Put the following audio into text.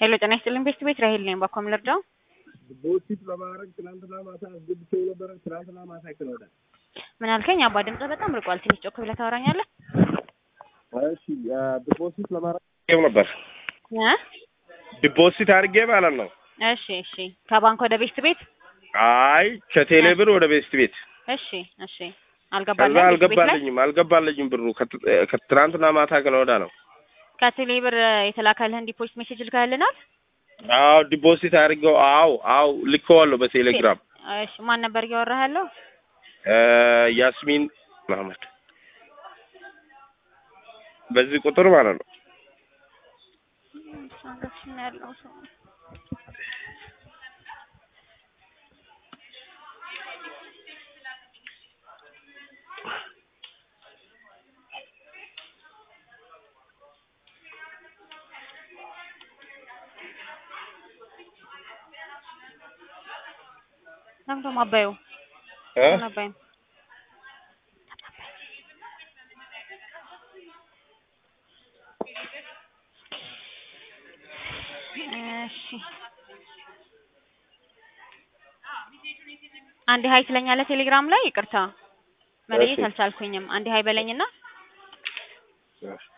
ሄሎ ጤና ይስጥልኝ ቤት ቤት ራሄል ነኝ። ባኮም ልርዳው? ቦቲት ለማድረግ ትናንትና ማታ አስገብቼው ነበረ። ትናንትና ማታ ይክለውዳል። ምን አልከኝ? አባ ድምጽ በጣም ርቋል። ትንሽ ጮክ ብለህ ታወራኛለህ? እሺ ዲፖዚት ለማድረግ ጌም ነበር እ ዲፖዚት አድርጌ ማለት ነው። እሺ እሺ። ከባንክ ወደ ቤት ቤት? አይ ከቴሌ ብር ወደ ቤስት ቤት እሺ እሺ። ከዛ አልገባልህም? ቤት ቤት ላይ አልገባልኝም አልገባልኝም ብሩ ከት- ከትናንትና ማታ ከነወዳ ነው። ከቴሌ ብር የተላከልህን ዲፖዚት ሜሴጅ ልከህልናል? አዎ ዲፖዚት አድርገው አዎ አዎ ልኬዋለሁ በቴሌግራም እሺ። ማን ነበር እያወራህ ያለው? እ ያስሚን መሀመድ በዚህ ቁጥር ማለት ነው። ትራንዛክሽን ያለው ሰው ለምንድነው ማባዩ እ ማባዩ እሺ አንድ ሀይ ትለኛለህ ቴሌግራም ላይ ይቅርታ መለየት እሺ። አልቻልኩኝም። አንድ ሀይ በለኝና እሺ